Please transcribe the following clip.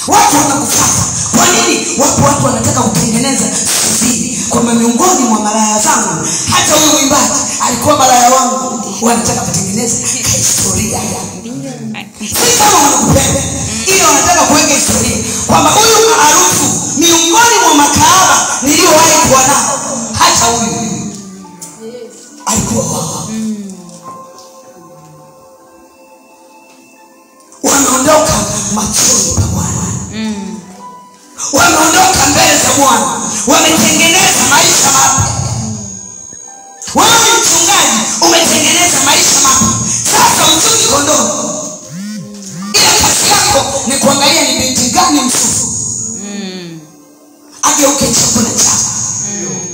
watu wanakufata kwa nini wapo watu wanataka kutengeneza siri kwamba miongoni mwa malaya zangu hata huyu mwimbaji alikuwa malaya wangu wanataka kutengeneza historia si kama wanakupenda ili wanataka kuweka historia kwamba huyu maarufu miongoni mwa makaaba niliyowahi kuwa nao hata huyu alikuwa wao wameondoka machoni pa bwana wameondoka mbele za bwana wametengeneza maisha mapya wewe mchungaji umetengeneza maisha mapya sasa uchungi kondoo ila kazi yako ni kuangalia ni binti gani msufu ageuke chakula chako